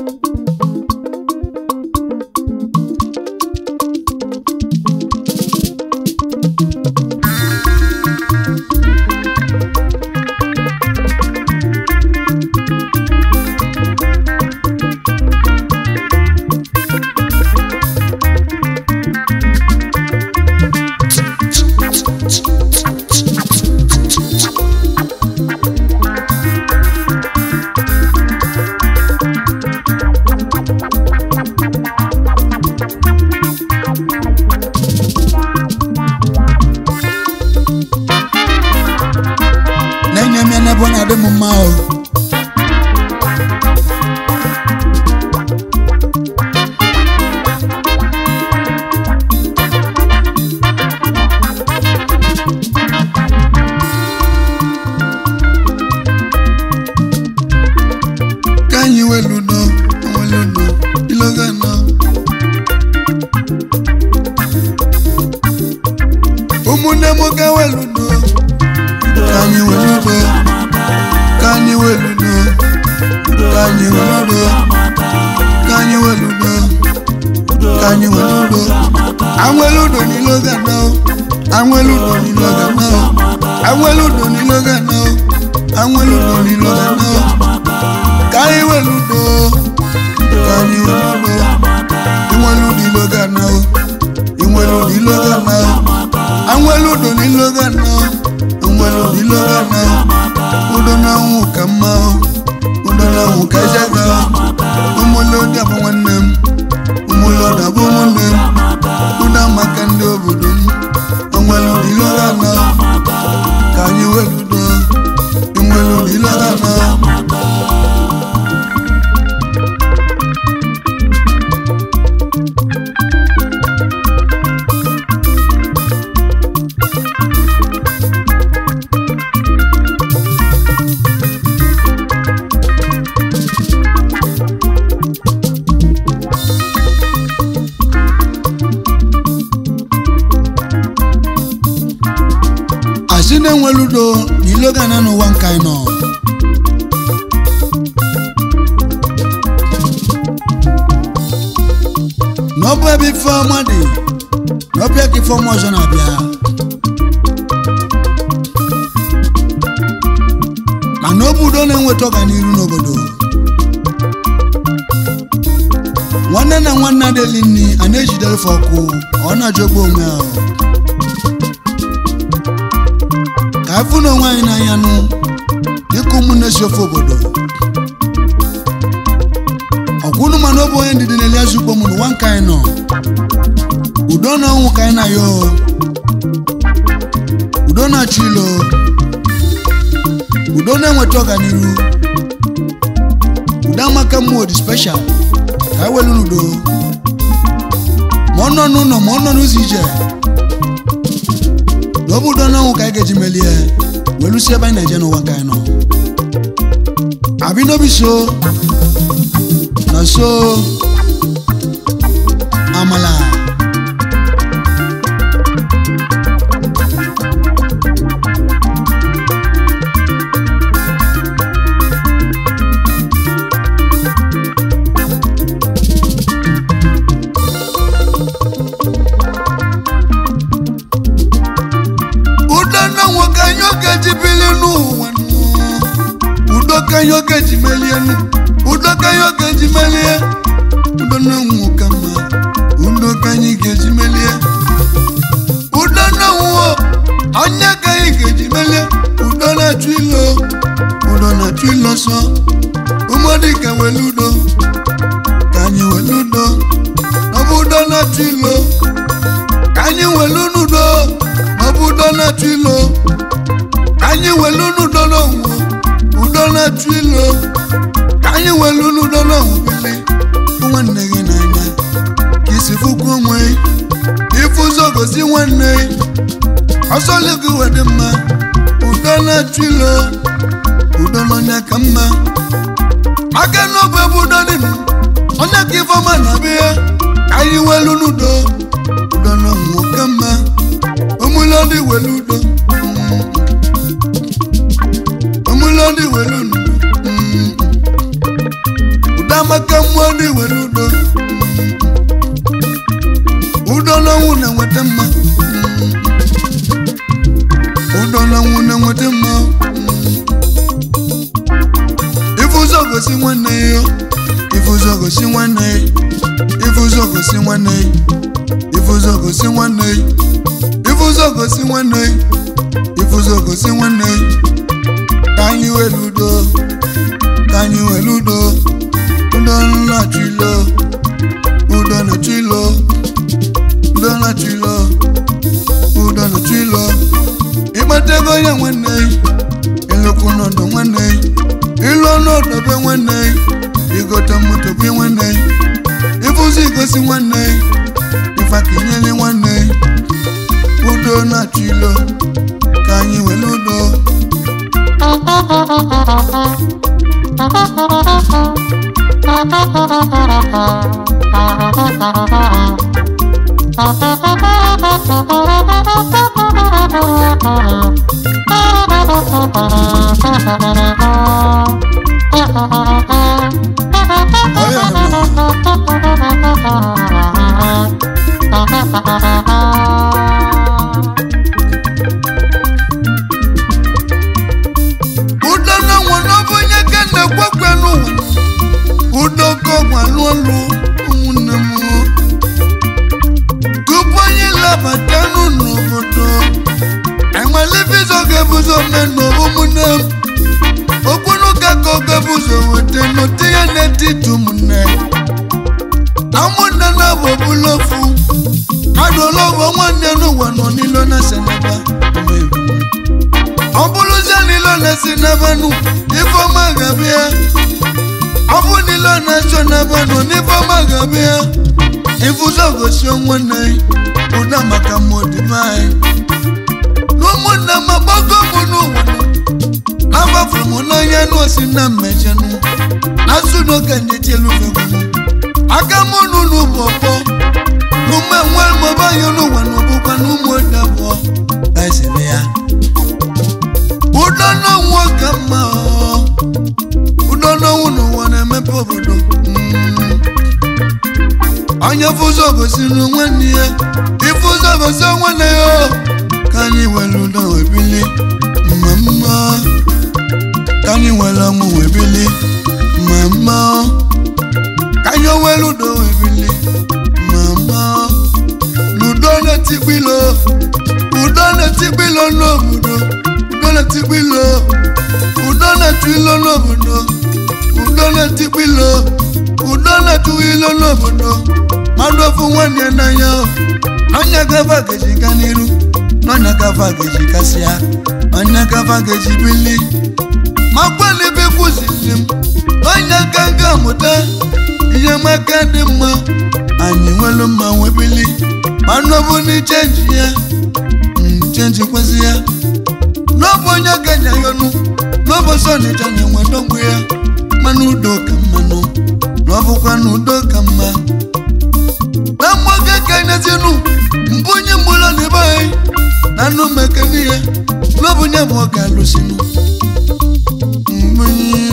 na-enye m ya n'ebe ọ na-adị m mma o ka anyị welu udo nwere udo iloga nọ ụmụnne m ka welu udo ka anyị welu udo ka anyị welu udo ka anyị welu udo ka anyị welu udo ka anyị welu udo anwelu udo n'iloga nọ anwelu udo n'iloga nọ anwelu udo n'iloga nọ anwelu udo n'iloga nọ ka anyị welu udo ka anyị welu udo inwelu udo iloga nọ inwelu udo iloga nọ anwelu udo n'iloga nọ inwelu udo iloga nọ udo na ọnwụ ka mma o udo na ọnwụ ka ejaga ụmụle ụdị abụ nwanne m ụmụle ụdị abụ nwanne m udo maka ndị obodo m onwere udo iloga nọ ka anyị welu udo inwelu udo iloga nọ asị na-enwere udo na iloga na n'ụwa nke anyị nọ na ọ bụ ebe ife ọma dị na ọbịa ka ife ọma ọzọ na-abịa mana ọ bụ udo na-enweta ọganiru n'obodo nwanne na nwanne adịghị nri a na-ejidere fe ọkụ ọ na-ajọgbu onwe ahụ ka afụ na onwe anyị n'anya nụ dịka ụmụnne si ofe obodo ọkwụnụ mana ọ bụ onye ndidi na-eli azụ ugbo m n'ụwa nke anyị nọ udo na ọnwụ ka anyị na-ayọ udo na-achụ ilo udo na-enweta ọganiru udo amaka mmụọ dị speshal ka anyị welu n'udo ma ọ nọ n'ụlọ ma ọ nọ n'ụzọ ije na ọ bụ udo na ọnwụ ka anyị ga-eji melie welu si ebe anyị na-eje n'ụwa nke anyị nọ abi no be so na so amala udo na nwoke anyị oge ji bili n'ụwa nụ. udo ka anyị oge ji melie nụ. udo ka anyị oge ji melie udo na nwoke mma udo ka anyị ga-eji melie udo na nwụọ onye ka anyị ga-eji melie udo na-achụ ilo udo na-achụ ilo sọ ụmụdịka wele udo ka anyị wele udo ọ bụ udo na-achụ ilo ka anyị welu n'udo ọ bụ udo na-achụ ilo ka anyị welu n'udo n'onwe udo na-achụ ilo ka anyị welu n'udo n'onwe bili fụ nwanne gị n'anya ka isi fụkwa onwe ifu ụzọ gosi nwanne ọsọ gị wedị mma udo na-achụ ilo udo n'ọnya ka mma aka n'obe bụ udo dị nụ onye ka ifeọma na-abịa ka anyị welu n'udo udo na nwoke mma omulodi welu udo mm. omulodi welu udo mm. udo amaka mmụọ ndị were udo udo n'ọnwụ na-enweta mma udo n'ọnwụ na-enweta mma ife ụzọ gosi nwanne ya ife ụzọ gosi nwanne ya ife ụzọ gosi nwanne ya ife ụzọ gosi nwanne ya ife ụzọ gosi nwanne ya ife ụzọ gosi nwanne ya ka anyị were udo ka anyị were udo udo na-achụ ilo udo na-achụ ilo udo na-achụ ilo udo na-achụ ilo ịkpata ego ya nwanne ịlụkwụ n'ọdụ nwanne ịlụ ọnọdụ be nwanne igote moto be nwanne ịfụzi igosi nwanne ife aka inyere nwanne udo na-achụ ilo ka anyị were udo ọya nọ udo na nwa n'ọbụ onye ka na-ekwekwe n'ụwa udo kọgwa n'ụlọ ụmụnne m tupu anyị labata n'obodo enwelibizo ga-ebuzo menụ ụmụnne m okpunuka ka ọ ga-ebuzo weta n'ote ya n'etiti ụmụnne na ụmụnne na-abụ ọbụla ofu adụlọbụ nwanne n'ụwa nọ n'ilo na senaba ọ bụrụzie n'ilo na-esi n'ebenụ ifeọma ga-abịa ọ bụ n'ilo na-achọ n'ebenụ n'ifeọma ga-abịa ịfụzọ gosi nwanne ụda maka mmodibe anyị n'ụmụnne m agbago m n'ụwa agbafuru m n'anya n'osi na mmejenu na sunoke nyetelufegwu aka m n'ụlọ bụ ọkpọ n'ume nwe mọbanye n'ụwa na ọbụkwa n'ụmụ ode abụọ esiri ya udo n'ọnwụ ka mma ọ. udo n'ọnwụ n'ụwa na-emepe obodo Mm. onye fụzọ gosiri nwanne ya ifụzọ gosi nwanne ya o. ka anyị were udo wee bili mma mma ka anyị were ọnwụ wee bili mma mma ka anyị were udo wee bili mma mma n'udo na-etikpilo udo na-etikpilo n'obodo udo na-etikpilo udo na-etu ilo n'obodo udo na-etikpilo udo na-etu ilo n'obodo mmadụ ofu nwanne ya n'anya o. n'ọnya gava ga-eji ga n'iru n'ọnya gava ga-eji gasịa n'ọnya gava ga-eji bili ma gbalịbe kwụziri m onye ka ga-amụta ihe maka dị mma anyị nwere mma nwee bili mana ọ bụ na ichenji ya mm, chenji kwesị ya n'ọbụ onye ganya ya ọnụ n'ụbọchị ọnịcha na-enwe dọgbu ya mana udo ka mmanụ na ọ bụkwa na udo ka mma na mgbaga ka nyezinu mbụ onye mgbụla na ebe anyị na anụ mekene ya n'ọbụ nye bụ ọ ga-alụsinu mbunyi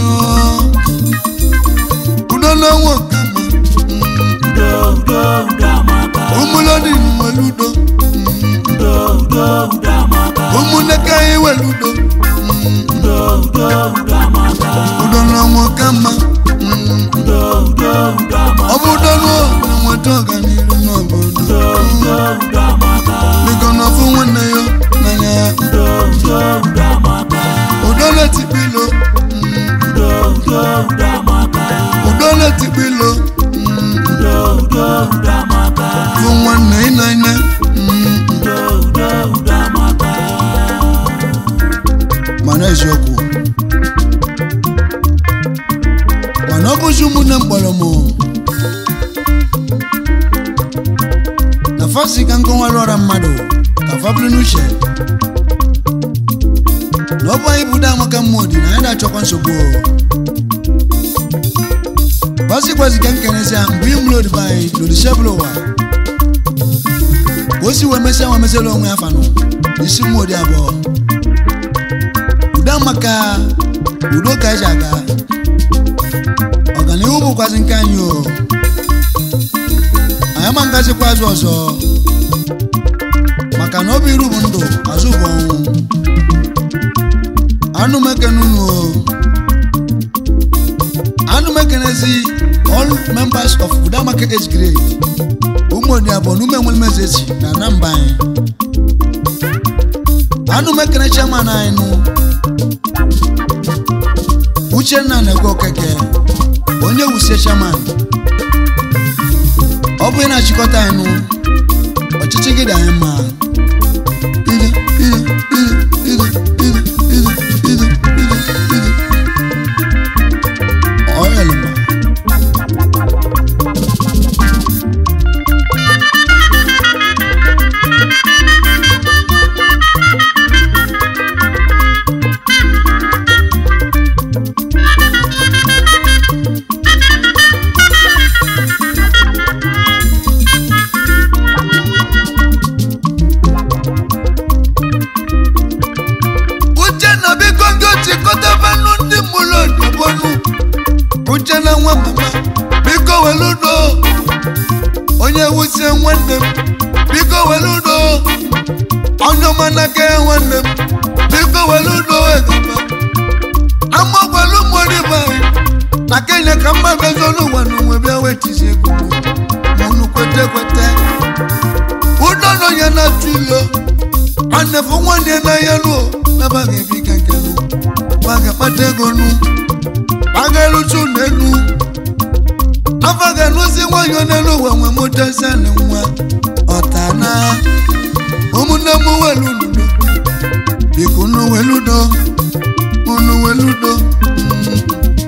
udo na nwa ka mma udo udo udo amaka ụmụlọdị nwere udo udo udo udo amaka ụmụnne ka anyị nwere udo udo udo udo amaka udo na nwa ka mma udo udo udo amaka ọ bụ udo na na-enweta ọganihu n'obodo udo udo udo amaka biko na ọfụ nwanne ya n'anya ya udo udo udo amaka udo na-etikpilo udo udo udo amaka udo na-etikpilo udo udo udo amaka fụ nwanne ị n'anya udo udo udo amaka mana eziokwu mana ọ bụzi ụmụnne m kpọrọ m na fasi ka nkọwara ọra mmadụ ka fabụrụ n'uche na ọ bụ anyị bụ amaka mmụọ dị na anyị na-achọkwa nsogbu gbasikwazi ka nkenesi mgbe ị mụrụ odibo anyị n'odisebụl ụwa ka o si wee mesịa nwa mesịla onwe ya fanụ isi mmụọ dị abụọ udo maka udo ka eji aga ọganihu bụ bụkwazi nke anyị o anyị ama ngazikwa azụ ọzọ maka na obi iru bụ ndụ azụ bụ ọnwụ anụ mekenunu o anụ mekenezi all members of udamaka age grade ụmụodi abụọ na ume nwelmezezi na namba anyị anụ mekene chairman anyị nụ uchenna na-ekwe okeke onye wusie chairman ọ bụ ị na-achịkọta anyị nụ ọchịchị gị dị anyị mma Ide, ide, ide, ide, ide, ide, ide, ide, ide. Ọ yọlị mma. uchenna biko ndị ochikọtabanụ ndị mụrụ odobonu uchenna nwa mama biko were udo onye wusie nwanne m biko were udo onye ọma n'aka ya nwanne m biko were udo egaba amagwala ụmụoribe anyị na kenya ka mma bezolu ụwa n'onwe bịa wetizi ego mụnụ kwete kwete udo na onye na-atụ ilo nwanne fụ nwanne n'anya nụ n'aba ga-ebi ka nke nụ ma ga-akpata ego nụ ma ga-eruchu n'elu afa ga-alụzi nwanyị n'elu ụwa nwe mụtazanị nwa ọtana ụmụnne m weludo biko unu weludo unu weludo mm.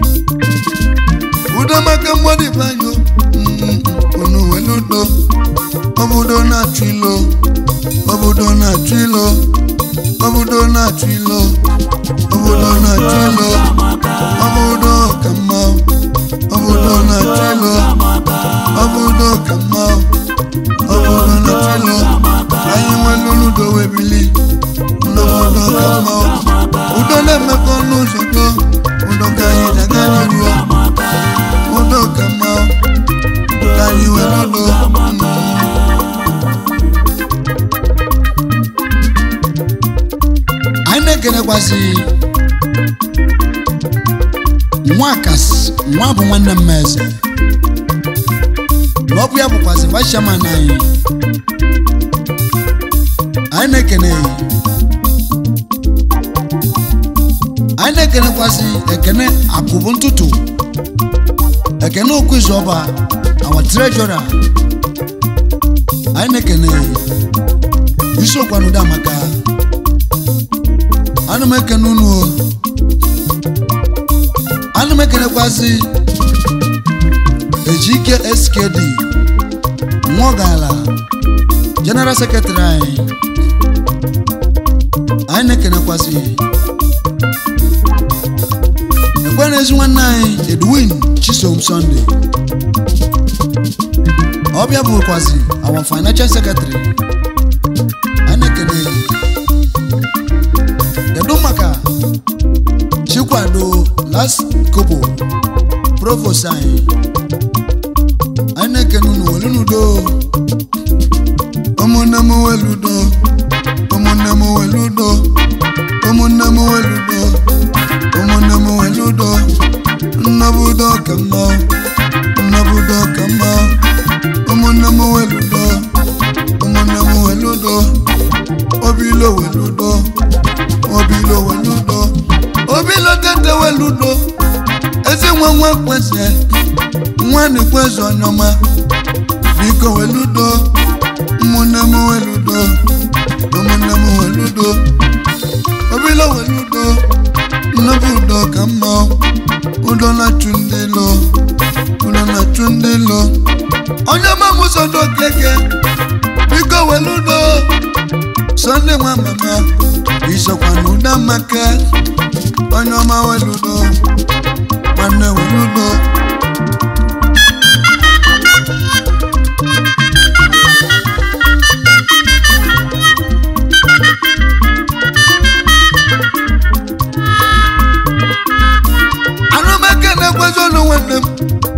udo maka mmadụ banyo unu weludo obodo na-achụ ilo obodo na-achụ ilo obodo na-achụ ilo obodo na-achụ ilo obodo ka mma obodo na-achụ ilo obodo ka mma obodo na-achụ ilo anyị nwere udo webili n'obodo ka mma udo na-emekọ n'ụzọ do udo ka anyị daga n'iru udo ka mma ka anyị were udo anyị na-ekenekwasị nwa kasị nwa bụ nwanne m eze na ọ bụ ya bụkwasị vice chairman anyị anyị na-ekene ya anyị na-ekenekwasị ekene akụbụ ntụtụ ekene okwu izu ọba our treasurer anyị na-ekene ya isiokwu anụdo amaka ana m ekene unu o ana m ekenekwasị ejike skd nwogala general secretary anyị anyị na-ekenekwasị ekwe n'ezi nwanne anyị edwin chisom sunday ọbịa bụkwasị our financial secretary anyị na-ekene ya kedu maka chikwado last kobo provost anyị anyị na-ekene unu welu n'udo ụmụnne m weludo ụmụnne m weludo ụmụnne m weludo ụmụnne m weludo nnabudo ka mma nnabudo ka mma ụmụnne m weludo ụmụnne m weludo obilo weludo obilo weludo obilo tete weludo ezi nwa nwa kweze nwa na-ekweze ọnyọma biko weludo ụmụnne m weludo ụmụnne m weludo obilo weludo nnọbụ udo ka mma udo na-achụ ndị lo udo na-achụ ndị lo onye ọma m sodo keke biko weludo sọnde nwa mama isokwa na ụda maka onye ọma weludo nwanne weludo anụmaka na-ekwezi olu nwanne m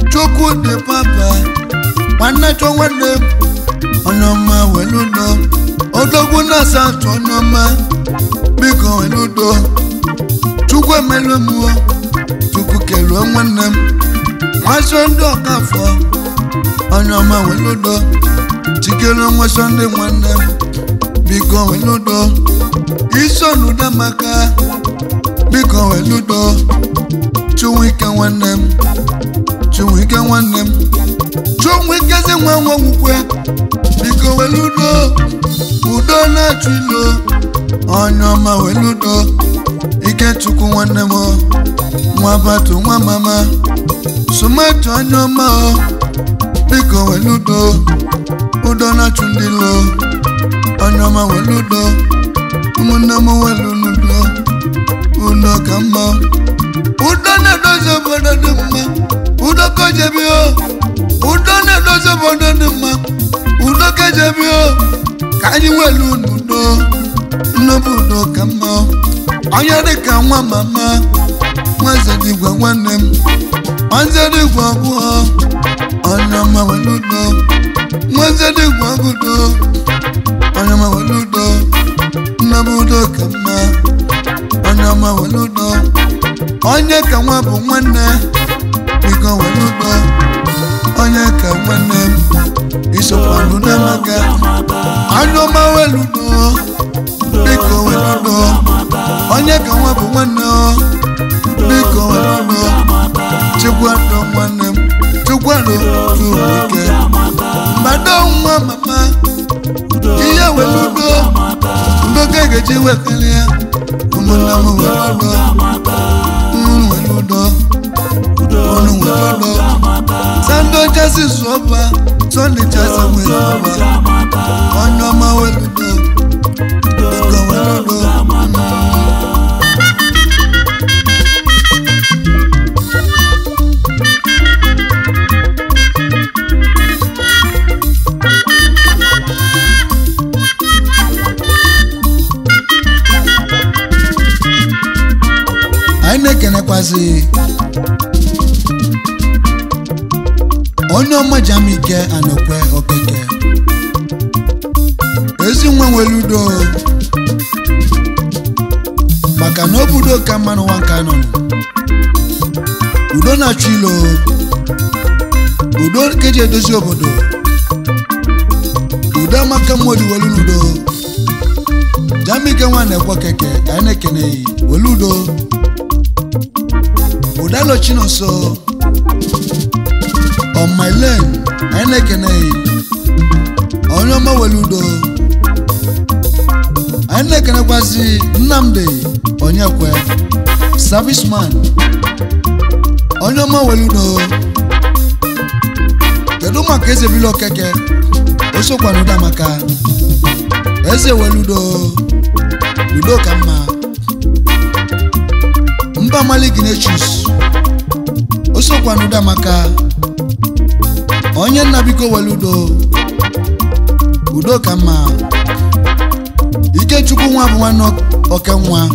chukwu dị papa nwanne chọ nwanne m onye ọma welu udo odogwu na-asa atụ onye ọma biko welu udo chukwu emelu mụọ chukwu keluo nwanne m nwaso ndị ọkafọ onye ọma welu udo chikelu nwaso ndị nwanne m biko welu udo isonudo maka biko welu udo chụwike nwanne m chụwike nwanne m chụwikezi nwa nwa nwukwe biko welu udo udo na-achụ ilo onye ọma welu udo ikechukwu nwanne m o, nwa batu nwa mama somato onye ọma o biko welu udo udo na-achụ ndị lo onye ọma welu udo ụmụnne m welu n'udo udo ka mma udo na-edozi obodo dị mma udo kojebi o udo na-edozi obodo dị mma udo kejebi o ka anyị welu n'udo nnọbụ udo ka mma onye dịka nwa mama nwazedigwe nwanne m nwazedigwe ọbụọ onye ọma welu udo nwazedigwe ọgụdo onye ọma welu udo nnọbụ udo ka mma onye ọma welu udo onye ka nwa bụ nwanne biko welu udo onye ka nwanne m isokwa n'udo maka onye ọma welu udo biko welu udo onye ka nwa bụ nwanne o biko welu udo chikwado nwanne m chikwado tuike mgbado nwa mama ihe welu udo udo ka ga-eji wekele ya ụmụnne m welu udo unu welu udo unu welu udo sando jesi sụọba sọnde jesi welu ọba onye ọma welu udo biko welu udo anyị na-ekenekwazị onye ọma jamike anokwe okeke ezi nwa nwere udo maka na obodo ka mma n'ụwa nke anọ udo na-achụ ilo udo ka eji edozi obodo udo amaka mmadụ welu n'udo jamike nwa na-ekwe okeke ka anyị na-ekeneghị welu udo udalo chinonso on my lane anyị na-ekene onye ọma welu udo anyị na-ekenekwazi nnamdi onyekwe serviceman onye ọma welu udo kedu maka eze bilo okeke o sokwa n'udo maka eze welu udo udo ka mma mba malik nechus o sokwa n'udo maka onye nna biko welu udo udo ka mma ikechukwu nwa bụ nwanne oke nwa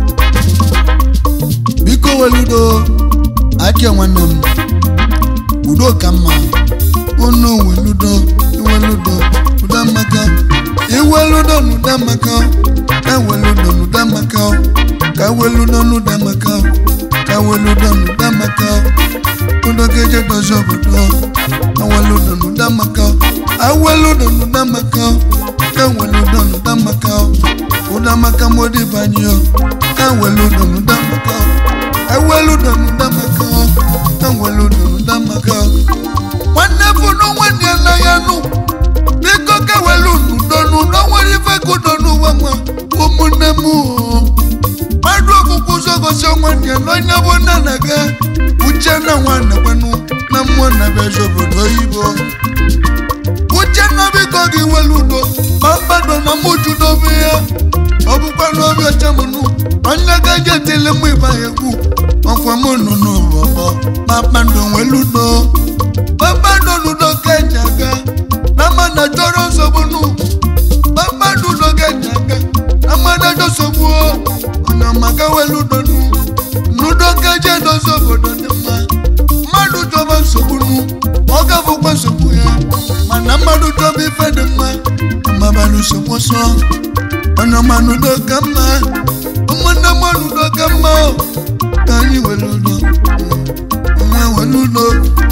biko welu udo aki nwanne m udo ka mma unu weludo iweludo udo maka iweludo n'udo maka eweludo n'udo maka ka weludo n'udo maka ka weludo n'udo maka udo keje dozi obodo aweludo n'udo maka aweludo n'udo maka eweludo n'udo maka udo maka modibanyo eweludo n'udo maka eweludo n'udo maka eweludo n'udo maka nwanne funu nwanne na ya nụ biko kewelu n'udo n'udo nwere ife kudo n'ụwa nwa ụmụnne m mmadụ okwukwu zogosi nwanne n'onye bụ nna na ga uche na nwanne kwenu na mmụọ na bezi obodo oyibo uche na biko gị welu udo ma mmadụ na mụju n'obi ya ọ bụkwa n'obi ọcha m nụ onye gaje etele mụ ịba egwu ọkwa m nụ n'ụbọbọ ma mmadụ nwelu udo kpakpando n'udo keji aga na mmadụ chọrọ nsogbu nụ kpakpando udo keji aga na mmadụ ajọ nsogbu o onye ọmaka welu udo nụ n'udo keji edozi obodo dị mma mmadụ chọba nsogbu nụ mmadụ chọba ife dị mma mmabalụ sokwoso ọnụ mmanụ udo ka mma ụmụnne mmanụ udo ka mma o ka anyị were udo nwa were udo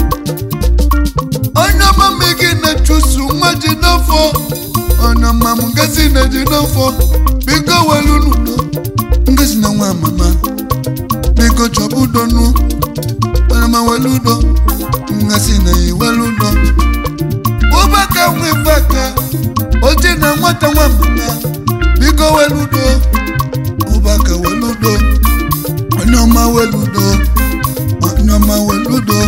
onye ọma m gị na-echusu nwa ji n'afọ onye ọma m ngozi na-eji n'afọ biko were udo ngozi na nwa mama biko chọba udo nụ onye ọma were udo ngozi na ya were udo ụbaka nwa ife aka oji na nwata nwa mama biko were udo ụbaka were udo onye ọma were udo onye ọma were udo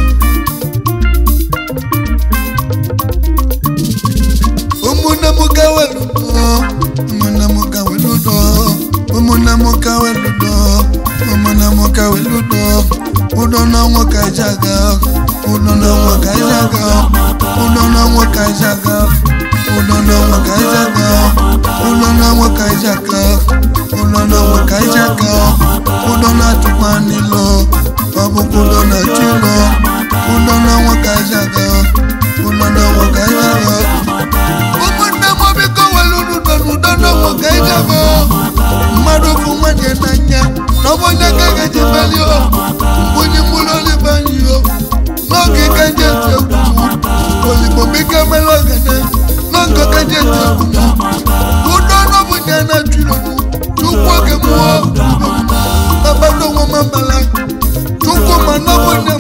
ụmụnne m ka were udo ụmụnne m ka were udo ụmụnne m ka were udo ụmụnne m ka were udo udo na ọnwụ ka eji aga udo na ọnwụ ka eji aga udo na ọnwụ ka eji aga udo na ọnwụ ka eji aga udo na ọnwụ ka eji aga udo na ọnwụ ka eji aga udo na-atụkwa n'ilo ọ bụkwa udo na-achụ ilo udo na ọnwụ ka eji aga udo na ọnwụ ka eji aga ụmụnne m biko were udo n'udo na ọnwụ ka eji aga mmadụ bụ nwanne n'anya na ọ bụ onye ka ga-eji meli o mgbunye mkpụrụ olive anyị o n'oge ka nje eti egwu oligbo biko mere ogene n'oge ka nje eti egwu udo n'ọbụ nye na chụrụ chukwu oge mmụọ kpakpando nwa mambala chukwu ma n'ọbụ nye